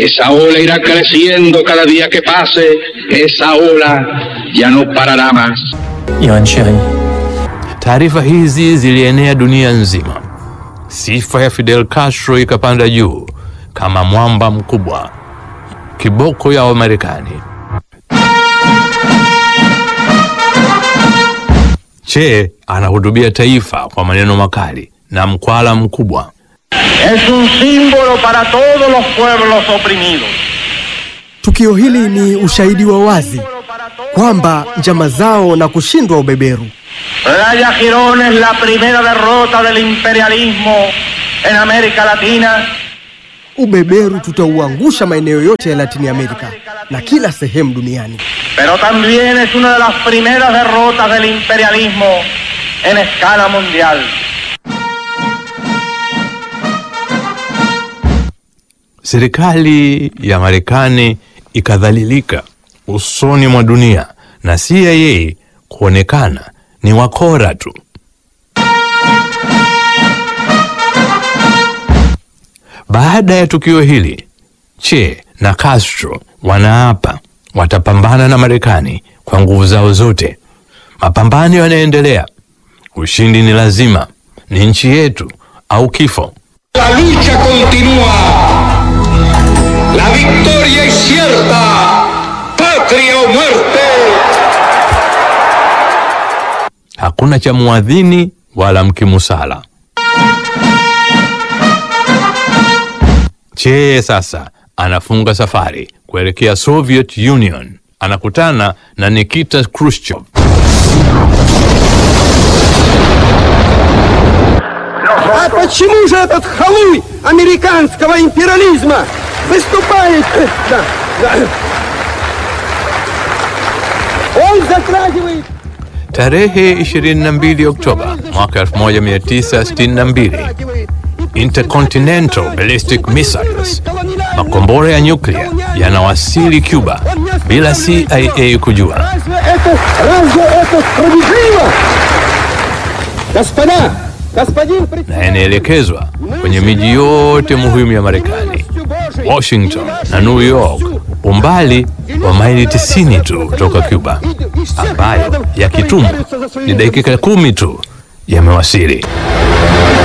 Esa ola irá creciendo cada día que pase, esa ola ya no parará más. Yuan Sheng. Taarifa hizi zilienea dunia nzima. Sifa ya Fidel Castro ikapanda juu kama mwamba mkubwa, kiboko ya Wamarekani. Che anahutubia taifa kwa maneno makali na mkwala mkubwa. Es un símbolo para todos los pueblos oprimidos. Tukio hili ni ushahidi wa wazi kwamba njama zao na kushindwa ubeberu Playa Girón es la primera derrota del imperialismo en América Latina ubeberu tutauangusha maeneo yote ya Latini Amerika na kila sehemu duniani. pero también es una de las primeras derrotas del imperialismo en escala mundial. Serikali ya Marekani ikadhalilika usoni mwa dunia na CIA kuonekana ni wakora tu. Baada ya tukio hili, Che na Castro wanaapa watapambana na Marekani kwa nguvu zao zote. Mapambano yanaendelea. Ushindi ni lazima, ni nchi yetu au kifo. La lucha continúa. La victoria es cierta. Patria o muerte. Hakuna cha muadhini wala mkimusala. Che sasa anafunga safari kuelekea Soviet Union, anakutana na Nikita Khrushchev. А почему же этот халуй американского империализма выступает? э, да, да. Он затрагивает Tarehe 22 Oktoba mwaka 1962, Intercontinental Ballistic Missiles, makombora ya nyuklia yanawasili Cuba bila CIA kujua. Разве это, разве это справедливо? Господа, господин na председатель, yanaelekezwa kwenye miji yote muhimu ya Marekani, Washington na New York, umbali wa maili 90 tu kutoka Cuba, ambayo yakitumwa ni dakika kumi tu yamewasili.